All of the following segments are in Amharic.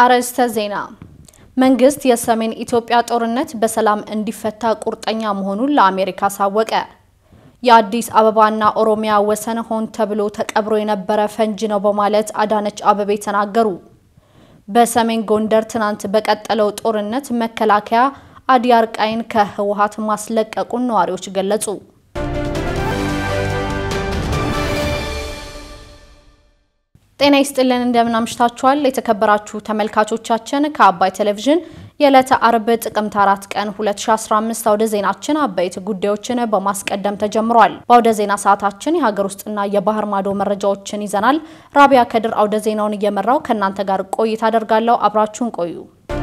አርዕስተ ዜና። መንግስት የሰሜን ኢትዮጵያ ጦርነት በሰላም እንዲፈታ ቁርጠኛ መሆኑን ለአሜሪካ አሳወቀ። የአዲስ አበባና ኦሮሚያ ወሰን ሆን ተብሎ ተቀብሮ የነበረ ፈንጂ ነው በማለት አዳነች አበቤ ተናገሩ። በሰሜን ጎንደር ትናንት በቀጠለው ጦርነት መከላከያ አዲያርቃይን ከህወሓት ማስለቀቁን ነዋሪዎች ገለጹ። ጤና ይስጥልን እንደምን አምሽታችኋል። የተከበራችሁ ተመልካቾቻችን ከአባይ ቴሌቪዥን የዕለተ አርብ ጥቅምት አራት ቀን 2015 አውደ ዜናችን አበይት ጉዳዮችን በማስቀደም ተጀምሯል። በአውደ ዜና ሰዓታችን የሀገር ውስጥና የባህር ማዶ መረጃዎችን ይዘናል። ራቢያ ከድር አውደ ዜናውን እየመራው ከእናንተ ጋር ቆይታ አደርጋለሁ። አብራችሁን ቆዩ።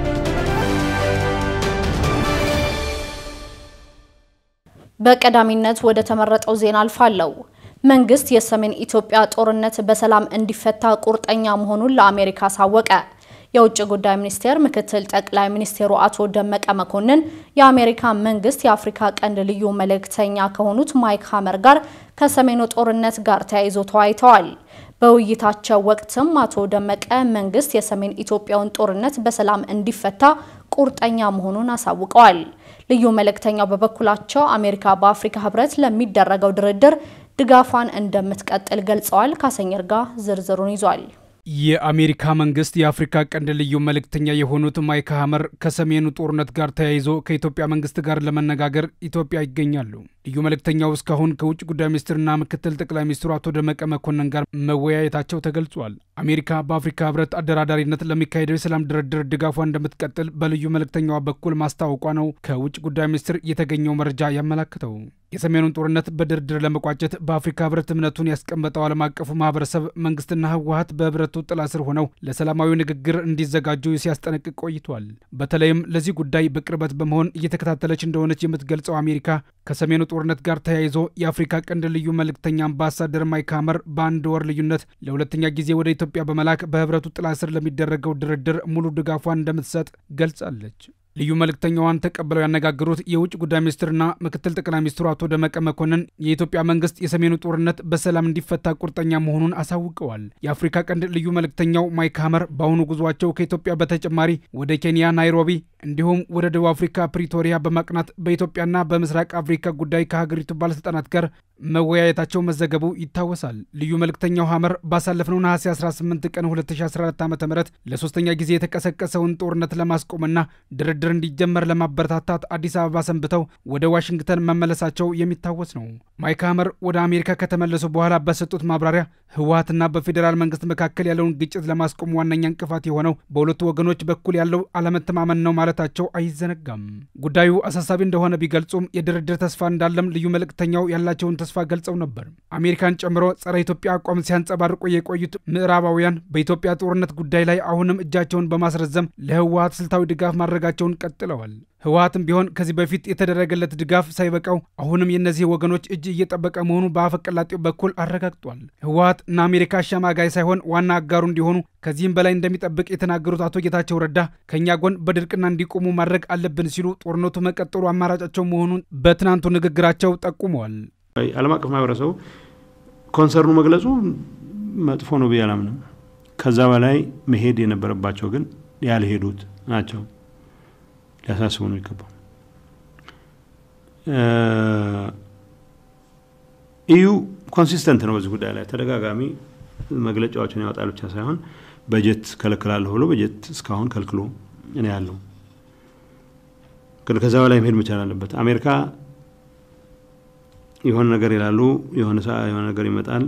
በቀዳሚነት ወደ ተመረጠው ዜና አልፋለሁ። መንግስት የሰሜን ኢትዮጵያ ጦርነት በሰላም እንዲፈታ ቁርጠኛ መሆኑን ለአሜሪካ አሳወቀ። የውጭ ጉዳይ ሚኒስቴር ምክትል ጠቅላይ ሚኒስቴሩ አቶ ደመቀ መኮንን የአሜሪካ መንግስት የአፍሪካ ቀንድ ልዩ መልእክተኛ ከሆኑት ማይክ ሀመር ጋር ከሰሜኑ ጦርነት ጋር ተያይዞ ተወያይተዋል። በውይይታቸው ወቅትም አቶ ደመቀ መንግስት የሰሜን ኢትዮጵያውን ጦርነት በሰላም እንዲፈታ ቁርጠኛ መሆኑን አሳውቀዋል። ልዩ መልእክተኛው በበኩላቸው አሜሪካ በአፍሪካ ህብረት ለሚደረገው ድርድር ድጋፏን እንደምትቀጥል ገልጸዋል። ካሰኘር ጋር ዝርዝሩን ይዟል። የአሜሪካ መንግስት የአፍሪካ ቀንድ ልዩ መልእክተኛ የሆኑት ማይክ ሀመር ከሰሜኑ ጦርነት ጋር ተያይዞ ከኢትዮጵያ መንግስት ጋር ለመነጋገር ኢትዮጵያ ይገኛሉ። ልዩ መልእክተኛው እስካሁን ከውጭ ጉዳይ ሚኒስትርና ምክትል ጠቅላይ ሚኒስትሩ አቶ ደመቀ መኮንን ጋር መወያየታቸው ተገልጿል። አሜሪካ በአፍሪካ ህብረት አደራዳሪነት ለሚካሄደው የሰላም ድርድር ድጋፏ እንደምትቀጥል በልዩ መልእክተኛዋ በኩል ማስታወቋ ነው ከውጭ ጉዳይ ሚኒስትር የተገኘው መረጃ ያመላክተው። የሰሜኑን ጦርነት በድርድር ለመቋጨት በአፍሪካ ህብረት እምነቱን ያስቀመጠው ዓለም አቀፉ ማህበረሰብ መንግስትና ህወሀት በህብረቱ ጥላ ስር ሆነው ለሰላማዊ ንግግር እንዲዘጋጁ ሲያስጠነቅቅ ቆይቷል። በተለይም ለዚህ ጉዳይ በቅርበት በመሆን እየተከታተለች እንደሆነች የምትገልጸው አሜሪካ ከሰሜኑ ጦርነት ጋር ተያይዞ የአፍሪካ ቀንድ ልዩ መልእክተኛ አምባሳደር ማይክ ሀመር በአንድ ወር ልዩነት ለሁለተኛ ጊዜ ወደ ኢትዮጵያ በመላክ በህብረቱ ጥላ ስር ለሚደረገው ድርድር ሙሉ ድጋፏን እንደምትሰጥ ገልጻለች። ልዩ መልእክተኛዋን ተቀብለው ያነጋገሩት የውጭ ጉዳይ ሚኒስትርና ምክትል ጠቅላይ ሚኒስትሩ አቶ ደመቀ መኮንን የኢትዮጵያ መንግስት የሰሜኑ ጦርነት በሰላም እንዲፈታ ቁርጠኛ መሆኑን አሳውቀዋል። የአፍሪካ ቀንድ ልዩ መልእክተኛው ማይክ ሀመር በአሁኑ ጉዟቸው ከኢትዮጵያ በተጨማሪ ወደ ኬንያ ናይሮቢ፣ እንዲሁም ወደ ደቡብ አፍሪካ ፕሪቶሪያ በማቅናት በኢትዮጵያና በምስራቅ አፍሪካ ጉዳይ ከሀገሪቱ ባለስልጣናት ጋር መወያየታቸው መዘገቡ ይታወሳል። ልዩ መልእክተኛው ሀመር ባሳለፍነው ነሐሴ 18 ቀን 2014 ዓ ም ለሶስተኛ ጊዜ የተቀሰቀሰውን ጦርነት ለማስቆምና ድርድር እንዲጀመር ለማበረታታት አዲስ አበባ ሰንብተው ወደ ዋሽንግተን መመለሳቸው የሚታወስ ነው። ማይክ ሀመር ወደ አሜሪካ ከተመለሱ በኋላ በሰጡት ማብራሪያ ህወሀትና በፌዴራል መንግስት መካከል ያለውን ግጭት ለማስቆም ዋነኛ እንቅፋት የሆነው በሁለቱ ወገኖች በኩል ያለው አለመተማመን ነው ማለታቸው አይዘነጋም። ጉዳዩ አሳሳቢ እንደሆነ ቢገልጹም የድርድር ተስፋ እንዳለም ልዩ መልእክተኛው ያላቸውን ተስፋ ገልጸው ነበር። አሜሪካን ጨምሮ ጸረ ኢትዮጵያ አቋም ሲያንጸባርቁ የቆዩት ምዕራባውያን በኢትዮጵያ ጦርነት ጉዳይ ላይ አሁንም እጃቸውን በማስረዘም ለህወሀት ስልታዊ ድጋፍ ማድረጋቸውን ቀጥለዋል። ህወሀትም ቢሆን ከዚህ በፊት የተደረገለት ድጋፍ ሳይበቃው አሁንም የእነዚህ ወገኖች እጅ እየጠበቀ መሆኑ በአፈቀላጤው በኩል አረጋግጧል። ህወሀት እና አሜሪካ አሸማጋይ ሳይሆን ዋና አጋሩ እንዲሆኑ ከዚህም በላይ እንደሚጠብቅ የተናገሩት አቶ ጌታቸው ረዳ ከእኛ ጎን በድርቅና እንዲቆሙ ማድረግ አለብን ሲሉ ጦርነቱ መቀጠሉ አማራጫቸው መሆኑን በትናንቱ ንግግራቸው ጠቁመዋል። ዓለም አቀፍ ማህበረሰቡ ኮንሰርኑ መግለጹ መጥፎ ነው ብዬ አላምንም። ከዛ በላይ መሄድ የነበረባቸው ግን ያልሄዱት ናቸው። ሊያሳስቡ ነው ይገባው። ኢዩ ኮንሲስተንት ነው በዚህ ጉዳይ ላይ ተደጋጋሚ መግለጫዎችን ያወጣል ብቻ ሳይሆን በጀት ከለክላለሁ ብሎ በጀት እስካሁን ከልክሎ እኔ ያለው ግን ከዛ በላይ መሄድ መቻል አለበት። አሜሪካ የሆነ ነገር ይላሉ፣ የሆነ የሆነ ነገር ይመጣል።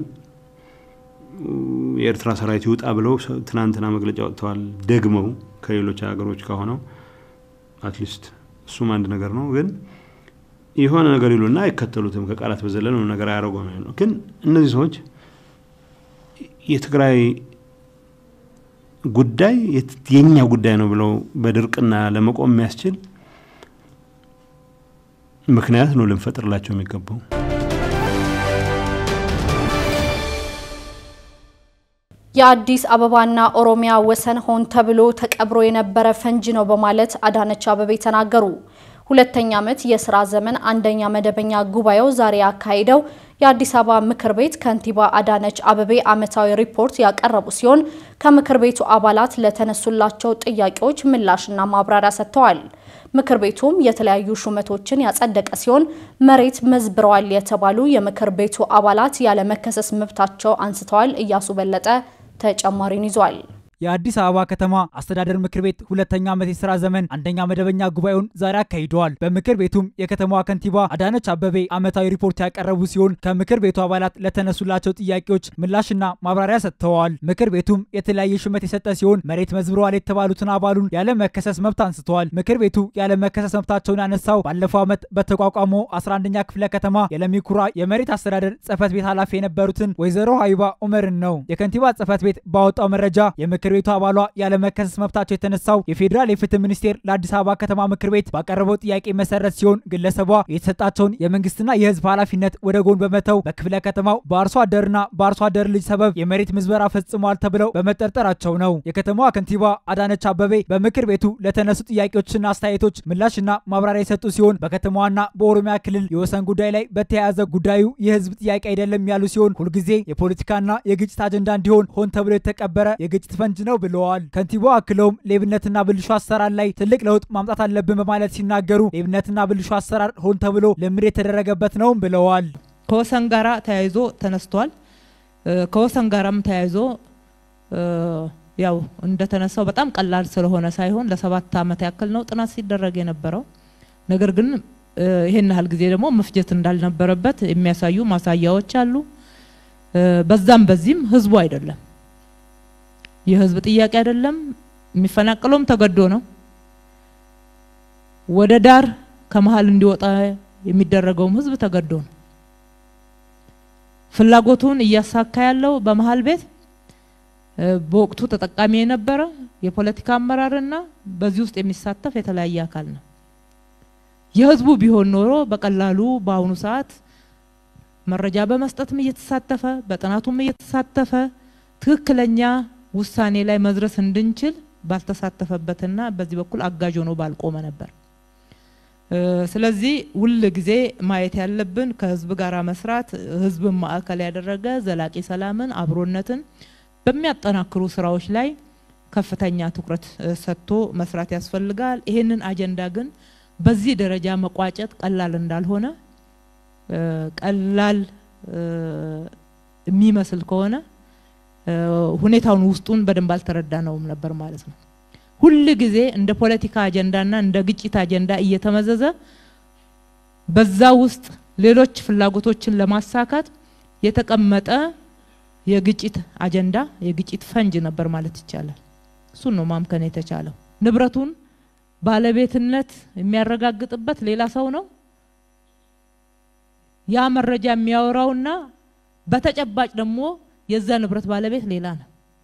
የኤርትራ ሰራዊት ይውጣ ብለው ትናንትና መግለጫ ወጥተዋል። ደግመው ከሌሎች ሀገሮች ከሆነው አትሊስት እሱም አንድ ነገር ነው። ግን የሆነ ነገር ይሉና አይከተሉትም። ከቃላት በዘለለ ነገር አያደርጉም ነው። ግን እነዚህ ሰዎች የትግራይ ጉዳይ የኛ ጉዳይ ነው ብለው በድርቅና ለመቆም የሚያስችል ምክንያት ነው ልንፈጥርላቸው የሚገባው። የአዲስ አበባና ኦሮሚያ ወሰን ሆን ተብሎ ተቀብሮ የነበረ ፈንጂ ነው በማለት አዳነች አበቤ ተናገሩ። ሁለተኛ ዓመት የስራ ዘመን አንደኛ መደበኛ ጉባኤው ዛሬ ያካሄደው የአዲስ አበባ ምክር ቤት ከንቲባ አዳነች አበቤ ዓመታዊ ሪፖርት ያቀረቡ ሲሆን ከምክር ቤቱ አባላት ለተነሱላቸው ጥያቄዎች ምላሽና ማብራሪያ ሰጥተዋል። ምክር ቤቱም የተለያዩ ሹመቶችን ያጸደቀ ሲሆን መሬት መዝብረዋል የተባሉ የምክር ቤቱ አባላት ያለመከሰስ መብታቸው አንስተዋል። እያሱ በለጠ ተጨማሪን ይዟል። የአዲስ አበባ ከተማ አስተዳደር ምክር ቤት ሁለተኛ ዓመት የስራ ዘመን አንደኛ መደበኛ ጉባኤውን ዛሬ አካሂደዋል። በምክር ቤቱም የከተማዋ ከንቲባ አዳነች አበቤ ዓመታዊ ሪፖርት ያቀረቡ ሲሆን ከምክር ቤቱ አባላት ለተነሱላቸው ጥያቄዎች ምላሽና ማብራሪያ ሰጥተዋል። ምክር ቤቱም የተለያየ ሹመት የሰጠ ሲሆን መሬት መዝብረዋል የተባሉትን አባሉን ያለ መከሰስ መብት አንስተዋል። ምክር ቤቱ ያለ መከሰስ መብታቸውን ያነሳው ባለፈው ዓመት በተቋቋመው 11ኛ ክፍለ ከተማ የለሚኩራ የመሬት አስተዳደር ጽህፈት ቤት ኃላፊ የነበሩትን ወይዘሮ ሀይባ ኡመርን ነው። የከንቲባ ጽህፈት ቤት ባወጣው መረጃ የምክር ምክር ቤቱ አባሏ ያለመከሰስ መብታቸው የተነሳው የፌዴራል የፍትህ ሚኒስቴር ለአዲስ አበባ ከተማ ምክር ቤት ባቀረበው ጥያቄ መሰረት ሲሆን ግለሰቧ የተሰጣቸውን የመንግስትና የህዝብ ኃላፊነት ወደ ጎን በመተው በክፍለ ከተማው በአርሶ አደርና በአርሶ አደር ልጅ ሰበብ የመሬት ምዝበራ ፈጽመዋል ተብለው በመጠርጠራቸው ነው። የከተማዋ ከንቲባ አዳነች አበቤ በምክር ቤቱ ለተነሱ ጥያቄዎችና አስተያየቶች ምላሽና ማብራሪያ የሰጡ ሲሆን በከተማዋና በኦሮሚያ ክልል የወሰን ጉዳይ ላይ በተያያዘ ጉዳዩ የህዝብ ጥያቄ አይደለም ያሉ ሲሆን ሁልጊዜ የፖለቲካና የግጭት አጀንዳ እንዲሆን ሆን ተብሎ የተቀበረ የግጭት ፈንጅ ነው ብለዋል። ከንቲባው አክለውም ሌብነትና ብልሹ አሰራር ላይ ትልቅ ለውጥ ማምጣት አለብን በማለት ሲናገሩ ሌብነትና ብልሹ አሰራር ሆን ተብሎ ልምድ የተደረገበት ነውም ብለዋል። ከወሰን ጋራ ተያይዞ ተነስቷል። ከወሰን ጋራም ተያይዞ ያው እንደተነሳው በጣም ቀላል ስለሆነ ሳይሆን ለሰባት ዓመት ያክል ነው ጥናት ሲደረግ የነበረው። ነገር ግን ይሄን ያህል ጊዜ ደግሞ መፍጀት እንዳልነበረበት የሚያሳዩ ማሳያዎች አሉ። በዛም በዚህም ህዝቡ አይደለም የህዝብ ጥያቄ አይደለም። የሚፈናቀለውም ተገዶ ነው። ወደ ዳር ከመሀል እንዲወጣ የሚደረገውም ህዝብ ተገዶ ነው። ፍላጎቱን እያሳካ ያለው በመሀል ቤት በወቅቱ ተጠቃሚ የነበረ የፖለቲካ አመራርና በዚህ ውስጥ የሚሳተፍ የተለያየ አካል ነው። የህዝቡ ቢሆን ኖሮ በቀላሉ በአሁኑ ሰዓት መረጃ በመስጠትም እየተሳተፈ በጥናቱም እየተሳተፈ ትክክለኛ ውሳኔ ላይ መድረስ እንድንችል ባልተሳተፈበትና በዚህ በኩል አጋዥ ሆኖ ባልቆመ ነበር። ስለዚህ ሁል ጊዜ ማየት ያለብን ከህዝብ ጋር መስራት፣ ህዝብን ማዕከል ያደረገ ዘላቂ ሰላምን፣ አብሮነትን በሚያጠናክሩ ስራዎች ላይ ከፍተኛ ትኩረት ሰጥቶ መስራት ያስፈልጋል። ይሄንን አጀንዳ ግን በዚህ ደረጃ መቋጨት ቀላል እንዳልሆነ ቀላል የሚመስል ከሆነ ሁኔታውን ውስጡን በደንብ አልተረዳ ነውም ነበር ማለት ነው። ሁል ጊዜ እንደ ፖለቲካ አጀንዳና እንደ ግጭት አጀንዳ እየተመዘዘ በዛ ውስጥ ሌሎች ፍላጎቶችን ለማሳካት የተቀመጠ የግጭት አጀንዳ የግጭት ፈንጅ ነበር ማለት ይቻላል። እሱን ነው ማምከን የተቻለው። ንብረቱን ባለቤትነት የሚያረጋግጥበት ሌላ ሰው ነው። ያ መረጃ የሚያወራውና በተጨባጭ ደግሞ የዛ ንብረት ባለቤት ሌላ ነው።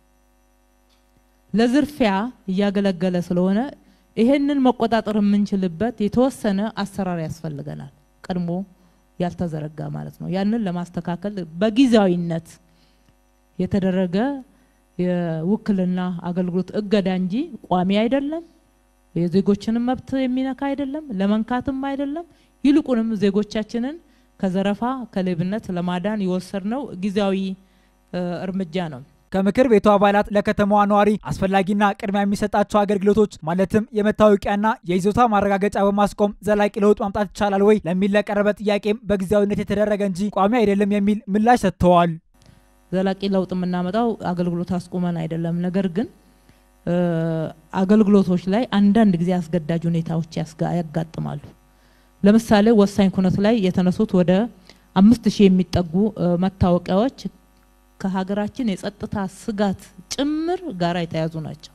ለዝርፊያ እያገለገለ ስለሆነ ይሄንን መቆጣጠር የምንችልበት የተወሰነ አሰራር ያስፈልገናል። ቀድሞ ያልተዘረጋ ማለት ነው። ያንን ለማስተካከል በጊዜያዊነት የተደረገ የውክልና አገልግሎት እገዳ እንጂ ቋሚ አይደለም። የዜጎችንም መብት የሚነካ አይደለም፣ ለመንካትም አይደለም። ይልቁንም ዜጎቻችንን ከዘረፋ ከሌብነት ለማዳን የወሰድነው ጊዜያዊ እርምጃ ነው። ከምክር ቤቱ አባላት ለከተማዋ ነዋሪ አስፈላጊና ቅድሚያ የሚሰጣቸው አገልግሎቶች ማለትም የመታወቂያና የይዞታ ማረጋገጫ በማስቆም ዘላቂ ለውጥ ማምጣት ይቻላል ወይ ለሚል ለቀረበ ጥያቄም በጊዜያዊነት የተደረገ እንጂ ቋሚ አይደለም የሚል ምላሽ ሰጥተዋል። ዘላቂ ለውጥ የምናመጣው አገልግሎት አስቁመን አይደለም። ነገር ግን አገልግሎቶች ላይ አንዳንድ ጊዜ አስገዳጅ ሁኔታዎች ያጋጥማሉ። ለምሳሌ ወሳኝ ኩነት ላይ የተነሱት ወደ አምስት ሺህ የሚጠጉ መታወቂያዎች ከሀገራችን የጸጥታ ስጋት ጭምር ጋራ የተያዙ ናቸው።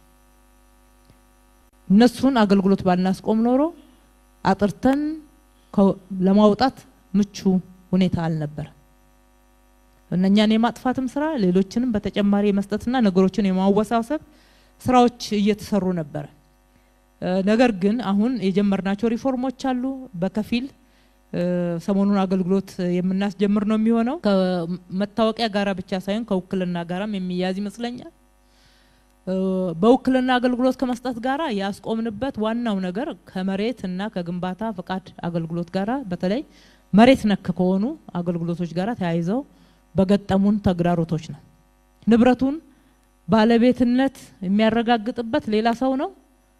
እነሱን አገልግሎት ባልናስቆም ኖሮ አጥርተን ለማውጣት ምቹ ሁኔታ አልነበረም። እነኛን የማጥፋትም ስራ ሌሎችንም በተጨማሪ የመስጠትና ነገሮችን የማወሳሰብ ስራዎች እየተሰሩ ነበረ። ነገር ግን አሁን የጀመርናቸው ሪፎርሞች አሉ። በከፊል ሰሞኑን አገልግሎት የምናስጀምር ነው የሚሆነው። ከመታወቂያ ጋራ ብቻ ሳይሆን ከውክልና ጋራም የሚያዝ ይመስለኛል። በውክልና አገልግሎት ከመስጠት ጋራ ያስቆምንበት ዋናው ነገር ከመሬት እና ከግንባታ ፈቃድ አገልግሎት ጋራ በተለይ መሬት ነክ ከሆኑ አገልግሎቶች ጋር ተያይዘው በገጠሙን ተግዳሮቶች ነው። ንብረቱን ባለቤትነት የሚያረጋግጥበት ሌላ ሰው ነው።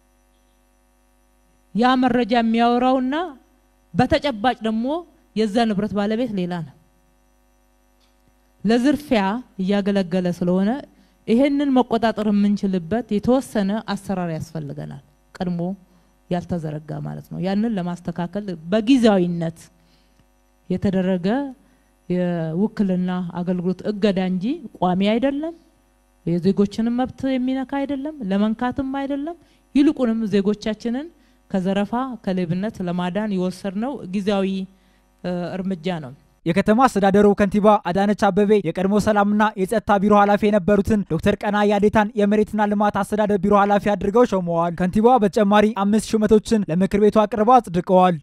ያ መረጃ የሚያወራውና በተጨባጭ ደግሞ የዛ ንብረት ባለቤት ሌላ ነው። ለዝርፊያ እያገለገለ ስለሆነ ይሄንን መቆጣጠር የምንችልበት የተወሰነ አሰራር ያስፈልገናል። ቀድሞ ያልተዘረጋ ማለት ነው። ያንን ለማስተካከል በጊዜያዊነት የተደረገ የውክልና አገልግሎት እገዳ እንጂ ቋሚ አይደለም። የዜጎችንም መብት የሚነካ አይደለም፣ ለመንካትም አይደለም። ይልቁንም ዜጎቻችንን ከዘረፋ ከሌብነት ለማዳን የወሰድነው ጊዜያዊ እርምጃ ነው። የከተማ አስተዳደሩ ከንቲባ አዳነች አበቤ የቀድሞ ሰላምና የጸጥታ ቢሮ ኃላፊ የነበሩትን ዶክተር ቀና ያዴታን የመሬትና ልማት አስተዳደር ቢሮ ኃላፊ አድርገው ሾመዋል። ከንቲባዋ በተጨማሪ አምስት ሹመቶችን ለምክር ቤቱ አቅርበው አጽድቀዋል።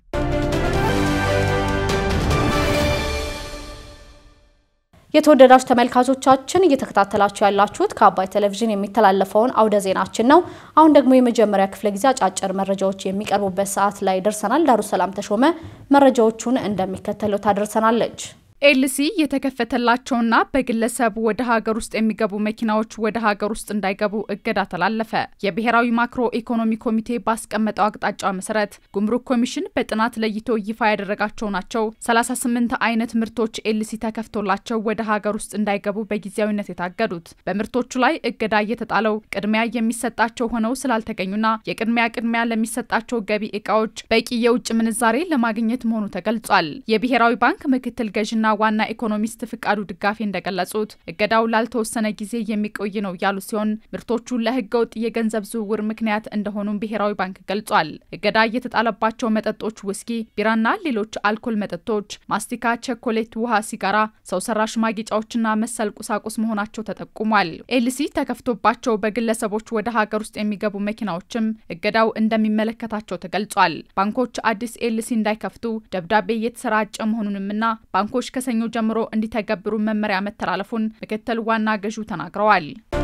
የተወደዳችሁ ተመልካቾቻችን እየተከታተላችሁ ያላችሁት ከአባይ ቴሌቪዥን የሚተላለፈውን አውደ ዜናችን ነው። አሁን ደግሞ የመጀመሪያ ክፍለ ጊዜ አጫጭር መረጃዎች የሚቀርቡበት ሰዓት ላይ ደርሰናል። ዳሩ ሰላም ተሾመ መረጃዎቹን እንደሚከተለው ታደርሰናለች። ኤልሲ የተከፈተላቸውና በግለሰብ ወደ ሀገር ውስጥ የሚገቡ መኪናዎች ወደ ሀገር ውስጥ እንዳይገቡ እገዳ ተላለፈ። የብሔራዊ ማክሮ ኢኮኖሚ ኮሚቴ ባስቀመጠው አቅጣጫ መሰረት ጉምሩክ ኮሚሽን በጥናት ለይቶ ይፋ ያደረጋቸው ናቸው 38 አይነት ምርቶች ኤልሲ ተከፍቶላቸው ወደ ሀገር ውስጥ እንዳይገቡ በጊዜያዊነት የታገዱት። በምርቶቹ ላይ እገዳ እየተጣለው ቅድሚያ የሚሰጣቸው ሆነው ስላልተገኙና የቅድሚያ ቅድሚያ ለሚሰጣቸው ገቢ እቃዎች በቂ የውጭ ምንዛሬ ለማግኘት መሆኑ ተገልጿል። የብሔራዊ ባንክ ምክትል ገዥና ዋና ኢኮኖሚስት ፍቃዱ ድጋፌ እንደገለጹት እገዳው ላልተወሰነ ጊዜ የሚቆይ ነው ያሉ ሲሆን ምርቶቹ ለህገወጥ የገንዘብ ዝውውር ምክንያት እንደሆኑም ብሔራዊ ባንክ ገልጿል። እገዳ የተጣለባቸው መጠጦች ውስኪ፣ ቢራና ሌሎች አልኮል መጠጦች፣ ማስቲካ፣ ቸኮሌት፣ ውሃ፣ ሲጋራ፣ ሰው ሰራሽ ማጌጫዎችና መሰል ቁሳቁስ መሆናቸው ተጠቁሟል። ኤልሲ ተከፍቶባቸው በግለሰቦች ወደ ሀገር ውስጥ የሚገቡ መኪናዎችም እገዳው እንደሚመለከታቸው ተገልጿል። ባንኮች አዲስ ኤልሲ እንዳይከፍቱ ደብዳቤ እየተሰራጨ መሆኑንምና ባንኮች ከሰኞ ጀምሮ እንዲተገብሩ መመሪያ መተላለፉን ምክትል ዋና ገዢው ተናግረዋል።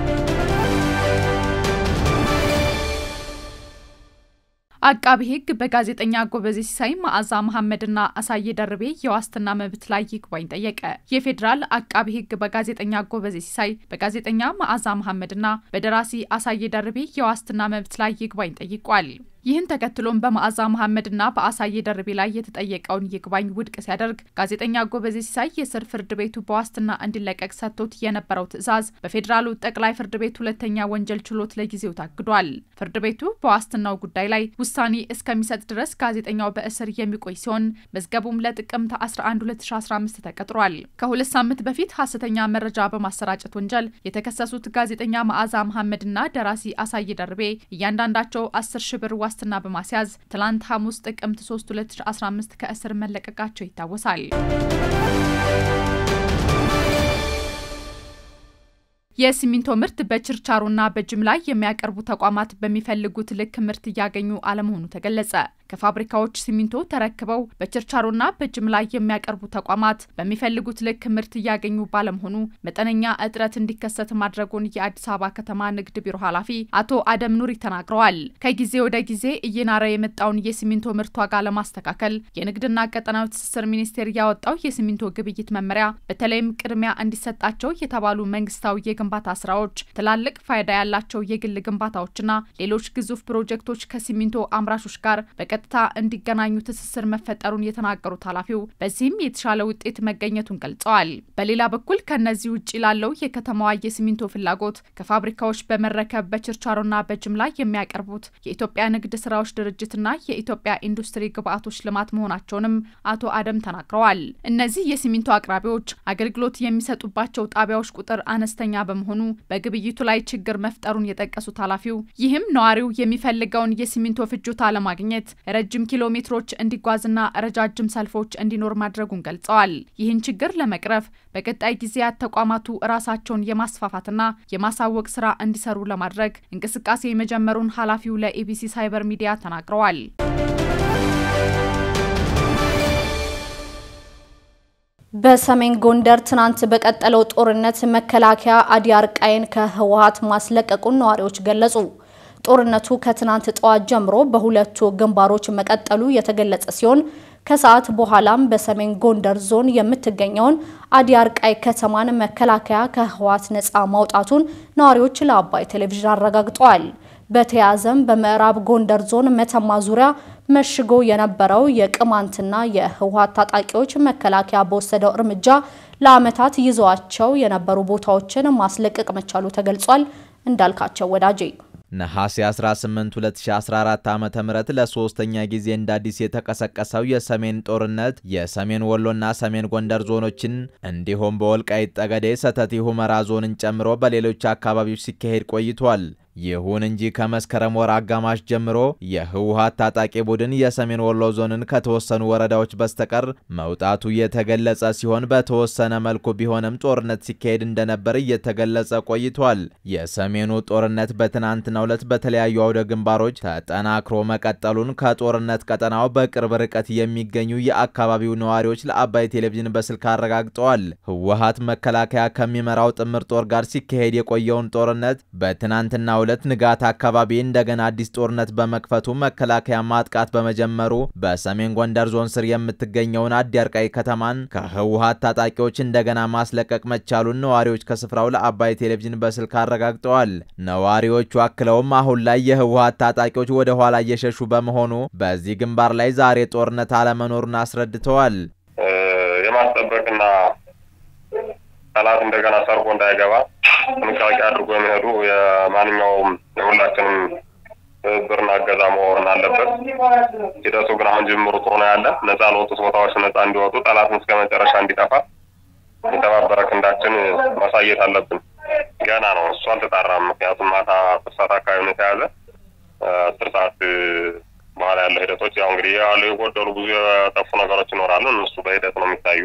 አቃቢ ሕግ በጋዜጠኛ ጎበዜ ሲሳይ፣ መዓዛ መሐመድና አሳየ ደርቤ የዋስትና መብት ላይ ይግባኝ ጠየቀ። የፌዴራል አቃቢ ሕግ በጋዜጠኛ ጎበዜ ሲሳይ፣ በጋዜጠኛ መዓዛ መሐመድና በደራሲ አሳየ ደርቤ የዋስትና መብት ላይ ይግባኝ ጠይቋል። ይህን ተከትሎም በመዓዛ መሐመድና በአሳየ ደርቤ ላይ የተጠየቀውን ይግባኝ ውድቅ ሲያደርግ ጋዜጠኛ ጎበዜ ሲሳይ የስር ፍርድ ቤቱ በዋስትና እንዲለቀቅ ሰጥቶት የነበረው ትዕዛዝ በፌዴራሉ ጠቅላይ ፍርድ ቤት ሁለተኛ ወንጀል ችሎት ለጊዜው ታግዷል። ፍርድ ቤቱ በዋስትናው ጉዳይ ላይ ውሳኔ እስከሚሰጥ ድረስ ጋዜጠኛው በእስር የሚቆይ ሲሆን መዝገቡም ለጥቅምት 11 2015 ተቀጥሯል። ከሁለት ሳምንት በፊት ሀሰተኛ መረጃ በማሰራጨት ወንጀል የተከሰሱት ጋዜጠኛ መዓዛ መሐመድና ደራሲ አሳየ ደርቤ እያንዳንዳቸው 10 ሺ ብር ዋስትና በማስያዝ ትላንት ሐሙስ ጥቅምት 3 2015 ከእስር መለቀቃቸው ይታወሳል። የሲሚንቶ ምርት በችርቻሮና በጅምላ የሚያቀርቡ ተቋማት በሚፈልጉት ልክ ምርት እያገኙ አለመሆኑ ተገለጸ። ከፋብሪካዎች ሲሚንቶ ተረክበው በችርቻሮና በጅምላ የሚያቀርቡ ተቋማት በሚፈልጉት ልክ ምርት እያገኙ ባለመሆኑ መጠነኛ እጥረት እንዲከሰት ማድረጉን የአዲስ አበባ ከተማ ንግድ ቢሮ ኃላፊ አቶ አደም ኑሪ ተናግረዋል። ከጊዜ ወደ ጊዜ እየናረ የመጣውን የሲሚንቶ ምርት ዋጋ ለማስተካከል የንግድና ቀጠናዊ ትስስር ሚኒስቴር ያወጣው የሲሚንቶ ግብይት መመሪያ በተለይም ቅድሚያ እንዲሰጣቸው የተባሉ መንግስታዊ የግንባታ ስራዎች፣ ትላልቅ ፋይዳ ያላቸው የግል ግንባታዎችና ሌሎች ግዙፍ ፕሮጀክቶች ከሲሚንቶ አምራቾች ጋር በቀጥታ እንዲገናኙ ትስስር መፈጠሩን የተናገሩት ኃላፊው በዚህም የተሻለ ውጤት መገኘቱን ገልጸዋል። በሌላ በኩል ከነዚህ ውጭ ላለው የከተማዋ የሲሚንቶ ፍላጎት ከፋብሪካዎች በመረከብ በችርቻሮና በጅምላ የሚያቀርቡት የኢትዮጵያ ንግድ ስራዎች ድርጅትና የኢትዮጵያ ኢንዱስትሪ ግብአቶች ልማት መሆናቸውንም አቶ አደም ተናግረዋል። እነዚህ የሲሚንቶ አቅራቢዎች አገልግሎት የሚሰጡባቸው ጣቢያዎች ቁጥር አነስተኛ በመሆኑ በግብይቱ ላይ ችግር መፍጠሩን የጠቀሱት ኃላፊው ይህም ነዋሪው የሚፈልገውን የሲሚንቶ ፍጆታ ለማግኘት ረጅም ኪሎ ሜትሮች እንዲጓዝና ረጃጅም ሰልፎች እንዲኖር ማድረጉን ገልጸዋል። ይህን ችግር ለመቅረፍ በቀጣይ ጊዜያት ተቋማቱ ራሳቸውን የማስፋፋትና የማሳወቅ ስራ እንዲሰሩ ለማድረግ እንቅስቃሴ መጀመሩን ኃላፊው ለኢቢሲ ሳይበር ሚዲያ ተናግረዋል። በሰሜን ጎንደር ትናንት በቀጠለው ጦርነት መከላከያ አዲ አርቃይን ከህወሓት ማስለቀቁን ነዋሪዎች ገለጹ። ጦርነቱ ከትናንት ጠዋት ጀምሮ በሁለቱ ግንባሮች መቀጠሉ የተገለጸ ሲሆን ከሰዓት በኋላም በሰሜን ጎንደር ዞን የምትገኘውን አዲያርቃይ ከተማን መከላከያ ከህወሓት ነፃ ማውጣቱን ነዋሪዎች ለአባይ ቴሌቪዥን አረጋግጠዋል። በተያያዘም በምዕራብ ጎንደር ዞን መተማ ዙሪያ መሽጎ የነበረው የቅማንትና የህወሓት ታጣቂዎች መከላከያ በወሰደው እርምጃ ለዓመታት ይዘዋቸው የነበሩ ቦታዎችን ማስለቀቅ መቻሉ ተገልጿል። እንዳልካቸው ወዳጄ ነሐሴ 18 2014 ዓ.ም ለሶስተኛ ጊዜ እንደ አዲስ የተቀሰቀሰው የሰሜን ጦርነት የሰሜን ወሎና ሰሜን ጎንደር ዞኖችን እንዲሁም በወልቃይት ጠገዴ፣ ሰተቲ ሁመራ ዞንን ጨምሮ በሌሎች አካባቢዎች ሲካሄድ ቆይቷል። ይሁን እንጂ ከመስከረም ወር አጋማሽ ጀምሮ የህወሓት ታጣቂ ቡድን የሰሜን ወሎ ዞንን ከተወሰኑ ወረዳዎች በስተቀር መውጣቱ የተገለጸ ሲሆን በተወሰነ መልኩ ቢሆንም ጦርነት ሲካሄድ እንደነበር እየተገለጸ ቆይቷል። የሰሜኑ ጦርነት በትናንትናው ዕለት በተለያዩ አውደ ግንባሮች ተጠናክሮ መቀጠሉን ከጦርነት ቀጠናው በቅርብ ርቀት የሚገኙ የአካባቢው ነዋሪዎች ለአባይ ቴሌቪዥን በስልክ አረጋግጠዋል። ህወሓት መከላከያ ከሚመራው ጥምር ጦር ጋር ሲካሄድ የቆየውን ጦርነት በትናንትና ሁለት ንጋት አካባቢ እንደገና አዲስ ጦርነት በመክፈቱ መከላከያ ማጥቃት በመጀመሩ በሰሜን ጎንደር ዞን ስር የምትገኘውን አዲያርቃይ ከተማን ከህወሓት ታጣቂዎች እንደገና ማስለቀቅ መቻሉን ነዋሪዎች ከስፍራው ለአባይ ቴሌቪዥን በስልክ አረጋግጠዋል። ነዋሪዎቹ አክለውም አሁን ላይ የህወሓት ታጣቂዎች ወደ ኋላ እየሸሹ በመሆኑ በዚህ ግንባር ላይ ዛሬ ጦርነት አለመኖሩን አስረድተዋል። የማስጠበቅና ጠላት እንደገና ሰርጎ እንዳይገባ ጥንቃቄ አድርጎ የሚሄዱ የማንኛውም የሁላችንም ትብብርና እገዛ መሆን አለበት። ሂደቱ ግን አሁን ጅምሩ ጥሩ ነው ያለ ነጻ ለወጡት ቦታዎች ነጻ እንዲወጡ ጠላትን እስከ መጨረሻ እንዲጠፋ የተባበረ ክንዳችን ማሳየት አለብን። ገና ነው እሱ አልተጣራም። ምክንያቱም ማታ አስር ሰዓት አካባቢ ነው የተያዘ። አስር ሰዓት በኋላ ያለው ሂደቶች ያው እንግዲህ ያሉ የጎደሉ ብዙ የጠፉ ነገሮች ይኖራሉ። እነሱ በሂደት ነው የሚታዩ።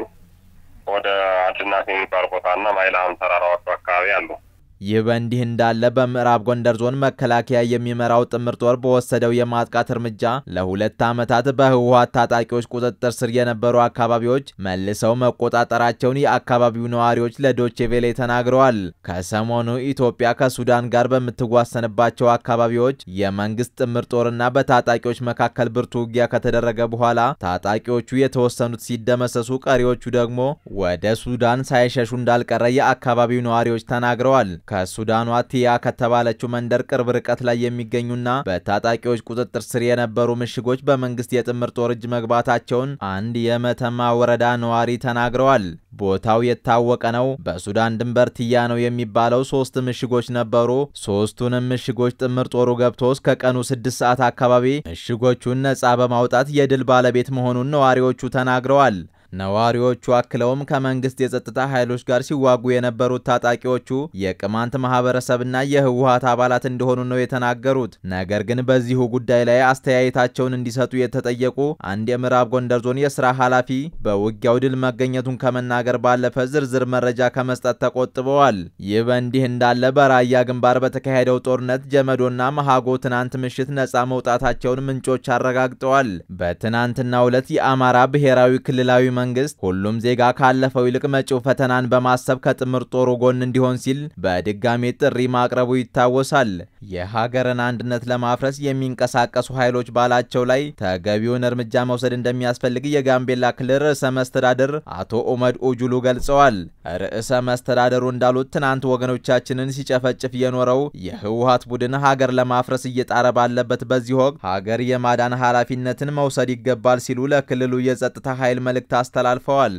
ወደ አድናት የሚባል ቦታ እና ማይልሃም ተራራዎቹ አካባቢ አሉ። ይህ በእንዲህ እንዳለ በምዕራብ ጎንደር ዞን መከላከያ የሚመራው ጥምር ጦር በወሰደው የማጥቃት እርምጃ ለሁለት ዓመታት በህወሓት ታጣቂዎች ቁጥጥር ስር የነበሩ አካባቢዎች መልሰው መቆጣጠራቸውን የአካባቢው ነዋሪዎች ለዶቼ ቬሌ ተናግረዋል። ከሰሞኑ ኢትዮጵያ ከሱዳን ጋር በምትዋሰንባቸው አካባቢዎች የመንግስት ጥምር ጦርና በታጣቂዎች መካከል ብርቱ ውጊያ ከተደረገ በኋላ ታጣቂዎቹ የተወሰኑት ሲደመሰሱ፣ ቀሪዎቹ ደግሞ ወደ ሱዳን ሳይሸሹ እንዳልቀረ የአካባቢው ነዋሪዎች ተናግረዋል። ከሱዳኗ ቲያ ከተባለችው መንደር ቅርብ ርቀት ላይ የሚገኙና በታጣቂዎች ቁጥጥር ስር የነበሩ ምሽጎች በመንግስት የጥምር ጦር እጅ መግባታቸውን አንድ የመተማ ወረዳ ነዋሪ ተናግረዋል። ቦታው የታወቀ ነው። በሱዳን ድንበር ቲያ ነው የሚባለው ሶስት ምሽጎች ነበሩ። ሶስቱንም ምሽጎች ጥምር ጦሩ ገብቶ እስከ ቀኑ ስድስት ሰዓት አካባቢ ምሽጎቹን ነጻ በማውጣት የድል ባለቤት መሆኑን ነዋሪዎቹ ተናግረዋል። ነዋሪዎቹ አክለውም ከመንግስት የጸጥታ ኃይሎች ጋር ሲዋጉ የነበሩት ታጣቂዎቹ የቅማንት ማህበረሰብና የህወሓት አባላት እንደሆኑ ነው የተናገሩት። ነገር ግን በዚሁ ጉዳይ ላይ አስተያየታቸውን እንዲሰጡ የተጠየቁ አንድ የምዕራብ ጎንደር ዞን የስራ ኃላፊ በውጊያው ድል መገኘቱን ከመናገር ባለፈ ዝርዝር መረጃ ከመስጠት ተቆጥበዋል። ይህ በእንዲህ እንዳለ በራያ ግንባር በተካሄደው ጦርነት ጀመዶና መሃጎ ትናንት ምሽት ነጻ መውጣታቸውን ምንጮች አረጋግጠዋል። በትናንትናው ዕለት የአማራ ብሔራዊ ክልላዊ መንግስት ሁሉም ዜጋ ካለፈው ይልቅ መጪው ፈተናን በማሰብ ከጥምር ጦሩ ጎን እንዲሆን ሲል በድጋሜ ጥሪ ማቅረቡ ይታወሳል። የሀገርን አንድነት ለማፍረስ የሚንቀሳቀሱ ኃይሎች ባላቸው ላይ ተገቢውን እርምጃ መውሰድ እንደሚያስፈልግ የጋምቤላ ክልል ርዕሰ መስተዳድር አቶ ኡመድ ኡጁሉ ገልጸዋል። ርዕሰ መስተዳደሩ እንዳሉት ትናንት ወገኖቻችንን ሲጨፈጭፍ የኖረው የህወሓት ቡድን ሀገር ለማፍረስ እየጣረ ባለበት በዚህ ወቅት ሀገር የማዳን ኃላፊነትን መውሰድ ይገባል ሲሉ ለክልሉ የጸጥታ ኃይል መልእክት አስተላልፈዋል።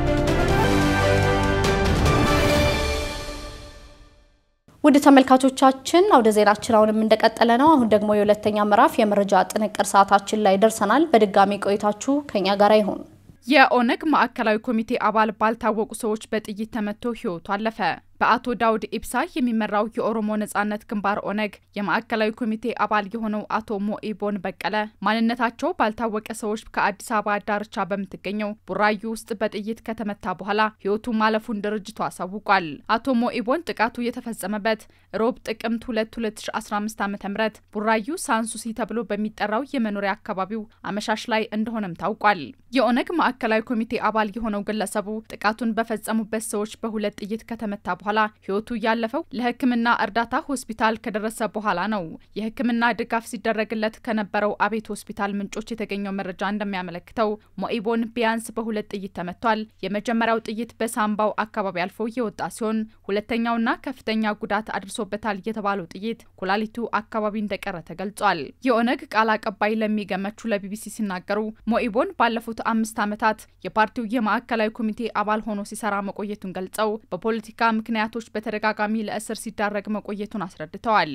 ውድ ተመልካቾቻችን አውደ ዜናችን አሁንም እንደቀጠለ ነው። አሁን ደግሞ የሁለተኛ ምዕራፍ የመረጃ ጥንቅር ሰዓታችን ላይ ደርሰናል። በድጋሚ ቆይታችሁ ከኛ ጋር ይሁን። የኦነግ ማዕከላዊ ኮሚቴ አባል ባልታወቁ ሰዎች በጥይት ተመቶ ህይወቱ አለፈ። በአቶ ዳውድ ኢብሳ የሚመራው የኦሮሞ ነጻነት ግንባር ኦነግ የማዕከላዊ ኮሚቴ አባል የሆነው አቶ ሞኢቦን በቀለ ማንነታቸው ባልታወቀ ሰዎች ከአዲስ አበባ ዳርቻ በምትገኘው ቡራዩ ውስጥ በጥይት ከተመታ በኋላ ህይወቱ ማለፉን ድርጅቱ አሳውቋል። አቶ ሞኢቦን ጥቃቱ የተፈጸመበት ሮብ ጥቅምት 2 2015 ዓ ም ቡራዩ ሳንሱሲ ተብሎ በሚጠራው የመኖሪያ አካባቢው አመሻሽ ላይ እንደሆነም ታውቋል። የኦነግ ማዕከላዊ ኮሚቴ አባል የሆነው ግለሰቡ ጥቃቱን በፈጸሙበት ሰዎች በሁለት ጥይት ከተመታ በኋላ በኋላ ህይወቱ ያለፈው ለሕክምና እርዳታ ሆስፒታል ከደረሰ በኋላ ነው። የሕክምና ድጋፍ ሲደረግለት ከነበረው አቤት ሆስፒታል ምንጮች የተገኘው መረጃ እንደሚያመለክተው ሞኢቦን ቢያንስ በሁለት ጥይት ተመቷል። የመጀመሪያው ጥይት በሳምባው አካባቢ አልፎ የወጣ ሲሆን ሁለተኛውና ከፍተኛ ጉዳት አድርሶበታል የተባለው ጥይት ኩላሊቱ አካባቢ እንደቀረ ተገልጿል። የኦነግ ቃል አቀባይ ለሚገመቹ ለቢቢሲ ሲናገሩ ሞኢቦን ባለፉት አምስት ዓመታት የፓርቲው የማዕከላዊ ኮሚቴ አባል ሆኖ ሲሰራ መቆየቱን ገልጸው በፖለቲካ ምክንያቶች በተደጋጋሚ ለእስር ሲዳረግ መቆየቱን አስረድተዋል።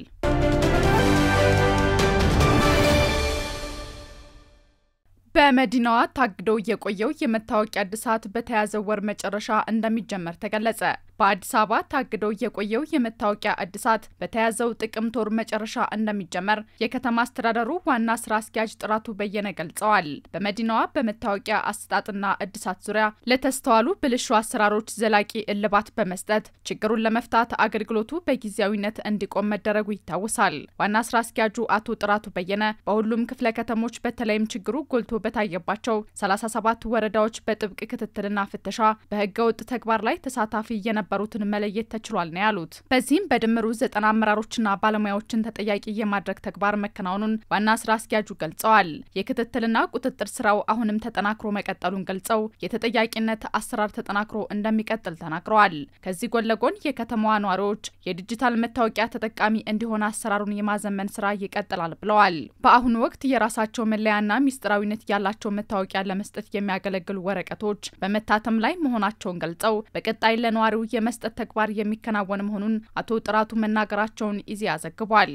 በመዲናዋ ታግዶ የቆየው የመታወቂያ እድሳት በተያዘው ወር መጨረሻ እንደሚጀመር ተገለጸ። በአዲስ አበባ ታግዶ የቆየው የመታወቂያ እድሳት በተያዘው ጥቅምት ወር መጨረሻ እንደሚጀመር የከተማ አስተዳደሩ ዋና ስራ አስኪያጅ ጥራቱ በየነ ገልጸዋል። በመዲናዋ በመታወቂያ አሰጣጥና እድሳት ዙሪያ ለተስተዋሉ ብልሹ አሰራሮች ዘላቂ እልባት በመስጠት ችግሩን ለመፍታት አገልግሎቱ በጊዜያዊነት እንዲቆም መደረጉ ይታወሳል። ዋና ስራ አስኪያጁ አቶ ጥራቱ በየነ በሁሉም ክፍለ ከተሞች በተለይም ችግሩ ጎልቶ በታየባቸው 37 ወረዳዎች በጥብቅ ክትትልና ፍተሻ በህገወጥ ተግባር ላይ ተሳታፊ የነበ የነበሩትን መለየት ተችሏል ነው ያሉት። በዚህም በድምሩ ዘጠና አመራሮችና ባለሙያዎችን ተጠያቂ የማድረግ ተግባር መከናወኑን ዋና ስራ አስኪያጁ ገልጸዋል። የክትትልና ቁጥጥር ስራው አሁንም ተጠናክሮ መቀጠሉን ገልጸው የተጠያቂነት አሰራር ተጠናክሮ እንደሚቀጥል ተናግረዋል። ከዚህ ጎን ለጎን የከተማዋ ነዋሪዎች የዲጂታል መታወቂያ ተጠቃሚ እንዲሆን አሰራሩን የማዘመን ስራ ይቀጥላል ብለዋል። በአሁኑ ወቅት የራሳቸው መለያና ሚስጥራዊነት ያላቸው መታወቂያ ለመስጠት የሚያገለግሉ ወረቀቶች በመታተም ላይ መሆናቸውን ገልጸው በቀጣይ ለነዋሪው የመስጠት ተግባር የሚከናወን መሆኑን አቶ ጥራቱ መናገራቸውን ኢዜአ ዘግቧል።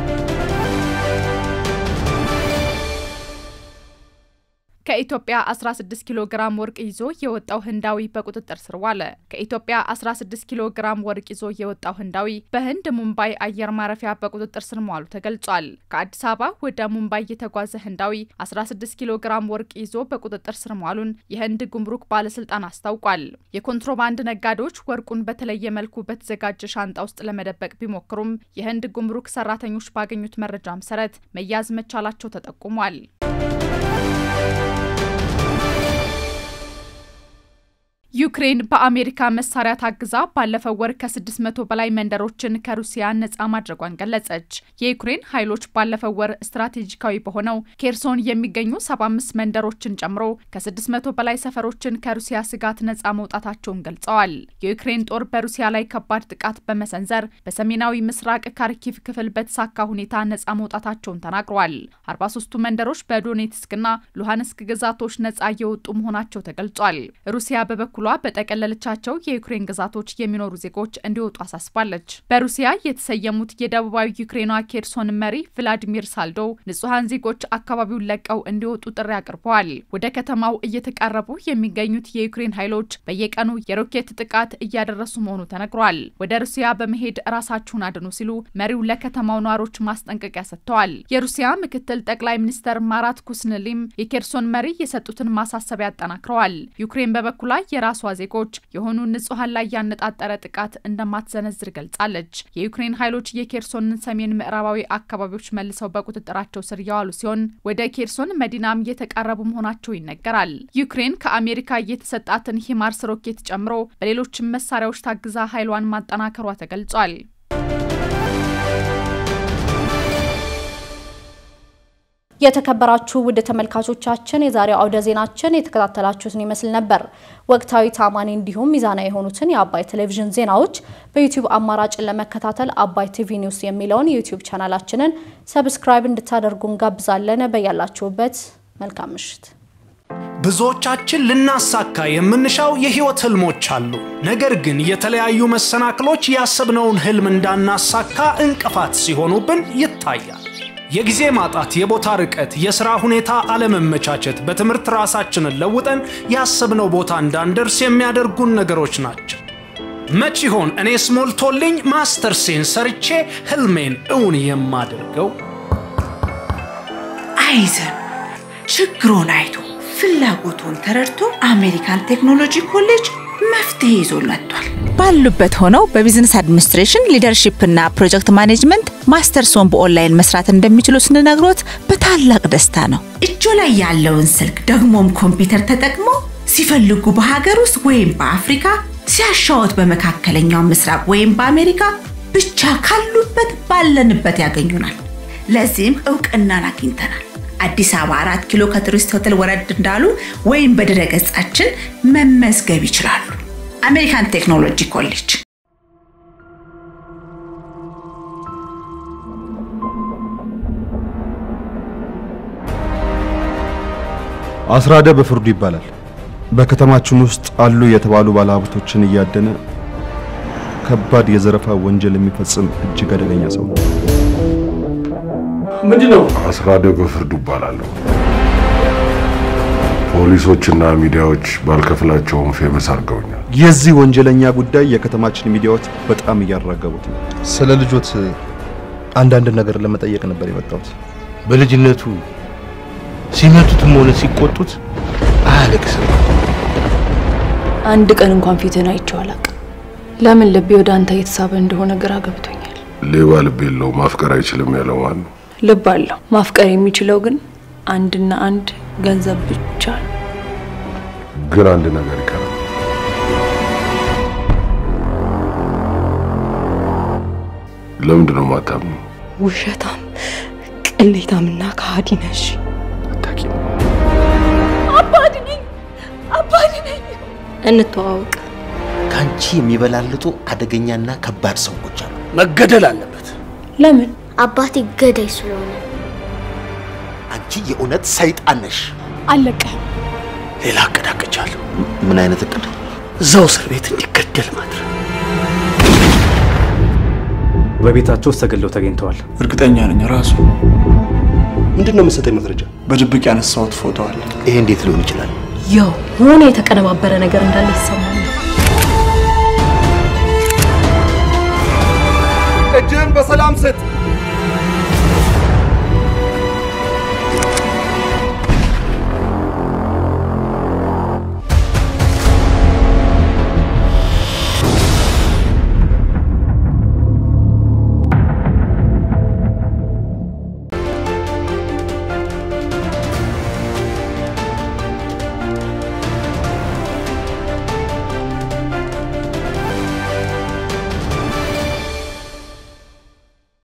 ከኢትዮጵያ 16 ኪሎ ግራም ወርቅ ይዞ የወጣው ህንዳዊ በቁጥጥር ስር ዋለ። ከኢትዮጵያ 16 ኪሎ ግራም ወርቅ ይዞ የወጣው ህንዳዊ በህንድ ሙምባይ አየር ማረፊያ በቁጥጥር ስር መዋሉ ተገልጿል። ከአዲስ አበባ ወደ ሙምባይ የተጓዘ ህንዳዊ 16 ኪሎ ግራም ወርቅ ይዞ በቁጥጥር ስር መዋሉን የህንድ ጉምሩክ ባለስልጣን አስታውቋል። የኮንትሮባንድ ነጋዴዎች ወርቁን በተለየ መልኩ በተዘጋጀ ሻንጣ ውስጥ ለመደበቅ ቢሞክሩም የህንድ ጉምሩክ ሰራተኞች ባገኙት መረጃ መሰረት መያዝ መቻላቸው ተጠቁሟል። ዩክሬን በአሜሪካ መሳሪያ ታግዛ ባለፈው ወር ከ600 በላይ መንደሮችን ከሩሲያ ነጻ ማድረጓን ገለጸች። የዩክሬን ኃይሎች ባለፈው ወር ስትራቴጂካዊ በሆነው ኬርሶን የሚገኙ 75 መንደሮችን ጨምሮ ከ600 በላይ ሰፈሮችን ከሩሲያ ስጋት ነጻ መውጣታቸውን ገልጸዋል። የዩክሬን ጦር በሩሲያ ላይ ከባድ ጥቃት በመሰንዘር በሰሜናዊ ምስራቅ ካርኪቭ ክፍል በተሳካ ሁኔታ ነጻ መውጣታቸውን ተናግረዋል። 43ቱ መንደሮች በዶኔትስክና ሉሃንስክ ግዛቶች ነጻ የወጡ መሆናቸው ተገልጿል። ሩሲያ በበኩ በኩሏ በጠቀለለቻቸው የዩክሬን ግዛቶች የሚኖሩ ዜጎች እንዲወጡ አሳስባለች። በሩሲያ የተሰየሙት የደቡባዊ ዩክሬኗ ኬርሶን መሪ ቭላዲሚር ሳልዶ ንጹሐን ዜጎች አካባቢውን ለቀው እንዲወጡ ጥሪ አቅርበዋል። ወደ ከተማው እየተቃረቡ የሚገኙት የዩክሬን ኃይሎች በየቀኑ የሮኬት ጥቃት እያደረሱ መሆኑ ተነግሯል። ወደ ሩሲያ በመሄድ ራሳችሁን አድኑ ሲሉ መሪው ለከተማው ነዋሪዎች ማስጠንቀቂያ ሰጥተዋል። የሩሲያ ምክትል ጠቅላይ ሚኒስተር ማራት ኩስንሊም የኬርሶን መሪ የሰጡትን ማሳሰቢያ አጠናክረዋል። ዩክሬን በበኩሏ የራ ራሷ ዜጎች የሆኑ ንጹሐን ላይ ያነጣጠረ ጥቃት እንደማትሰነዝር ገልጻለች። የዩክሬን ኃይሎች የኬርሶንን ሰሜን ምዕራባዊ አካባቢዎች መልሰው በቁጥጥራቸው ስር የዋሉ ሲሆን ወደ ኬርሶን መዲናም እየተቃረቡ መሆናቸው ይነገራል። ዩክሬን ከአሜሪካ የተሰጣትን ሂማርስ ሮኬት ጨምሮ በሌሎችም መሳሪያዎች ታግዛ ኃይሏን ማጠናከሯ ተገልጿል። የተከበራችሁ ውድ ተመልካቾቻችን የዛሬው አውደ ዜናችን የተከታተላችሁትን ይመስል ነበር። ወቅታዊ፣ ታማኒ እንዲሁም ሚዛናዊ የሆኑትን የአባይ ቴሌቪዥን ዜናዎች በዩቲዩብ አማራጭን ለመከታተል አባይ ቲቪ ኒውስ የሚለውን የዩቲዩብ ቻናላችንን ሰብስክራይብ እንድታደርጉ እንጋብዛለን። በያላችሁበት መልካም ምሽት። ብዙዎቻችን ልናሳካ የምንሻው የህይወት ህልሞች አሉ። ነገር ግን የተለያዩ መሰናክሎች ያሰብነውን ህልም እንዳናሳካ እንቅፋት ሲሆኑብን ይታያል። የጊዜ ማጣት፣ የቦታ ርቀት፣ የሥራ ሁኔታ አለመመቻቸት፣ በትምህርት ራሳችንን ለውጠን ያሰብነው ቦታ እንዳንደርስ የሚያደርጉን ነገሮች ናቸው። መች ይሆን እኔስ ሞልቶልኝ ማስተርሴን ሰርቼ ህልሜን እውን የማደርገው? አይዘን ችግሮን አይቶ ፍላጎቱን ተረድቶ አሜሪካን ቴክኖሎጂ ኮሌጅ መፍትሄ ይዞ መጥቷል። ባሉበት ሆነው በቢዝነስ አድሚኒስትሬሽን ሊደርሺፕ እና ፕሮጀክት ማኔጅመንት ማስተርሶን በኦንላይን መስራት እንደሚችሉ ስንነግሮት በታላቅ ደስታ ነው። እጆ ላይ ያለውን ስልክ ደግሞም ኮምፒውተር ተጠቅሞ ሲፈልጉ በሀገር ውስጥ ወይም በአፍሪካ ሲያሻወት በመካከለኛው ምስራቅ ወይም በአሜሪካ ብቻ ካሉበት ባለንበት ያገኙናል። ለዚህም እውቅናን አግኝተናል። አዲስ አበባ አራት ኪሎ ከቱሪስት ሆቴል ወረድ እንዳሉ ወይም በድረ ገጻችን መመዝገብ ይችላሉ። አሜሪካን ቴክኖሎጂ ኮሌጅ አስራደ በፍርዱ ይባላል። በከተማችን ውስጥ አሉ የተባሉ ባለሀብቶችን እያደነ ከባድ የዘረፋ ወንጀል የሚፈጽም እጅግ አደገኛ ሰው ነው። ምንድነው? አስራደ በፍርዱ ይባላለሁ። ፖሊሶችና ሚዲያዎች ባልከፍላቸውም ፌመስ አድርገውኛል። የዚህ ወንጀለኛ ጉዳይ የከተማችን ሚዲያዎች በጣም እያራገቡት ነው። ስለ ልጆት አንዳንድ ነገር ለመጠየቅ ነበር የመጣሁት። በልጅነቱ ሲመቱትም ሆነ ሲቆጡት አያለቅስም። አንድ ቀን እንኳን ፊትህን አይቼው አላውቅም። ለምን ልቤ ወደ አንተ እየተሳበ እንደሆነ ግራ ገብቶኛል። ሌባ ልብ የለው ማፍቀር አይችልም ያለው ማን ነው? ልብ አለው። ማፍቀር የሚችለው ግን አንድና አንድ ገንዘብ ብቻ ነው። ግን አንድ ነገር ይቀራል። ለምንድን ነው ማታምኑ? ውሸታም፣ ቅሌታምና ከሃዲ ነሽ። አባድ ነኝ፣ አባድ ነኝ። እንተዋወቅ። ከአንቺ የሚበላልጡ አደገኛና ከባድ ሰዎች አሉ። መገደል አለበት። ለምን? አባቴ ገዳይ ስለሆነ። አንቺ የእውነት ሰይጣን ነሽ። አለቀህም። ሌላ እቅድ አቅጃለሁ። ምን አይነት እቅድ? እዛው እስር ቤት እንዲገደል ማድረግ። በቤታቸው ውስጥ ተገለው ተገኝተዋል። እርግጠኛ ነኝ ራሱ። ምንድን ነው የምትሰጠኝ መረጃ? በድብቅ ያነሳሁት ፎቶ አለ። ይሄ እንዴት ሊሆን ይችላል? ያው ሆነ የተቀነባበረ ነገር እንዳለ ይሰማል። እጅህን በሰላም ስጥ።